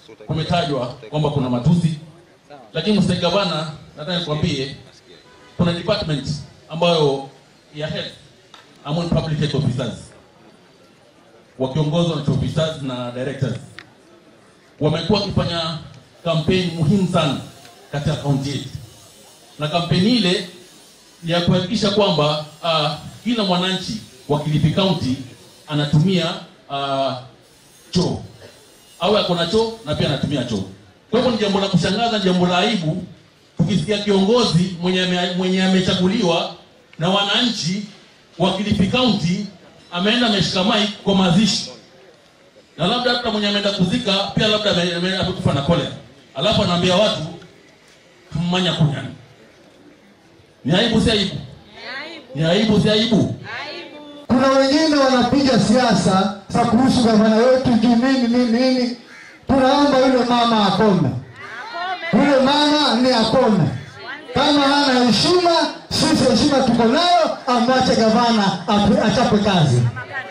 kumetajwa kwamba kuna matusi, lakini Mr. Gavana, nataka nikwambie kuna department ambayo ya health among public health officers wakiongozwa na chief officers na directors wamekuwa wakifanya kampeni muhimu sana katika kaunti yetu, na kampeni ile ni ya kuhakikisha kwamba uh, kila mwananchi wa Kilifi County anatumia uh, choo au ako na choo na pia anatumia choo. Kwa hivyo ni jambo la kushangaza, ni jambo la aibu tukisikia kiongozi mwenye ame- mwenye amechaguliwa na wananchi wa Kilifi County ameenda ameshika mic kwa mazishi na labda hata mwenye ameenda kuzika pia labda ame- ame- amekufa na kolera, alafu anaambia watu mmanya kunyani. Ni aibu si aibu? Ni aibu si aibu? Kuna wengine wanapiga siasa za kuhusu gavana wetu juu nini nini nini. Tunaomba yule mama akome, yule mama ni akome. Kama hana heshima, sisi heshima tuko nayo, amwache gavana ape- achape kazi.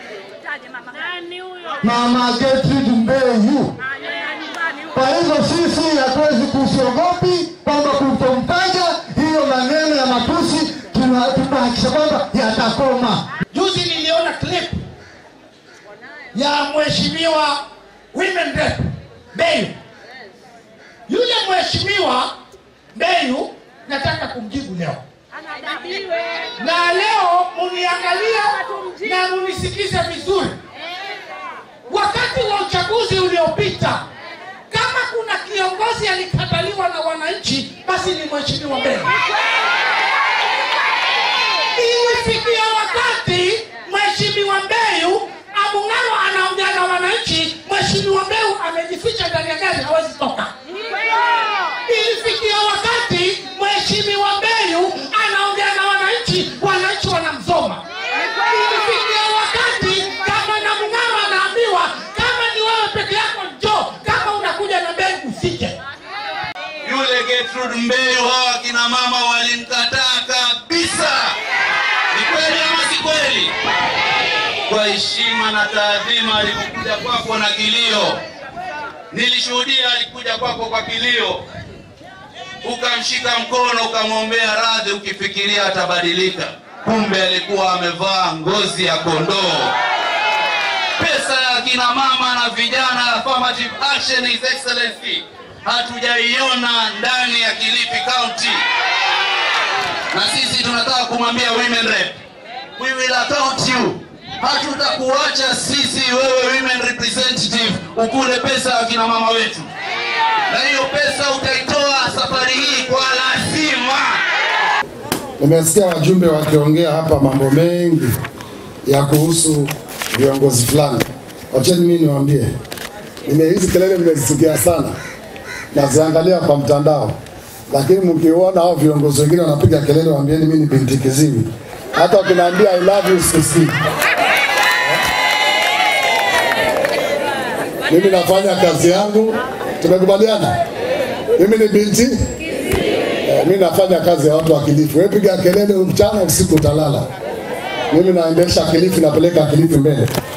Mama Gertrude Mbeyu. Kwa hivyo sisi hatuwezi kusiogopi kwamba kutomtaja hiyo maneno ya matusi, tuna- tunahakikisha kwamba yatakoma. Juzi niliona clip ya mheshimiwa women rep Mbeyu. Yule mheshimiwa Mbeyu nataka kumjibu leo, na leo muniangalia na munisikize vizuri. Wakati wa uchaguzi uliopita, kama kuna kiongozi alikataliwa na wananchi, basi ni mheshimiwa Mbeyu. Ilifikia wakati mheshimiwa Mbeyu Abung'aro anaongea na wananchi, mheshimiwa Mbeyu amejificha ndani ya gari, hawezi toka. Ilifikia wakati mheshimiwa Mbeyu anaongea na wananchi, wananchi wanamsoma. Ilifikia wakati kama na Mung'aro anaambiwa kama ni wewe peke yako njoo, kama unakuja na Mbeyu usije. Yule Gertrude Mbeyu, hawa kina mama walimkataa kabisa. Ni kweli ama si kweli? Kwa heshima na taadhima, alipokuja kwako na kilio, nilishuhudia alikuja kwako kwa kilio, ukamshika mkono, ukamwombea radhi, ukifikiria atabadilika. Kumbe alikuwa amevaa ngozi ya kondoo. Pesa ya kina mama na vijana, affirmative action, His Excellency, hatujaiona ndani ya Kilifi County, na sisi tunataka kumwambia women rep, we will account you. Hatutakuacha sisi wewe women representative ukule pesa ya kina mama wetu, na hiyo pesa utaitoa safari hii kwa lazima. Nimesikia wajumbe wakiongea hapa mambo mengi ya kuhusu viongozi fulani. Wacheni mimi niwaambie, nime hizi kelele nimezisikia sana, naziangalia kwa mtandao, lakini mkiona hao viongozi wengine wanapiga kelele, waambieni mimi ni binti kiziwi. Hata wakiniambia I love you sisi, mimi nafanya kazi yangu, tumekubaliana. Mimi ni binti Eh, mimi nafanya kazi ya watu wa Kilifi. Wewe piga kelele mchana, usiku utalala. Mimi naendesha Kilifi, napeleka Kilifi mbele.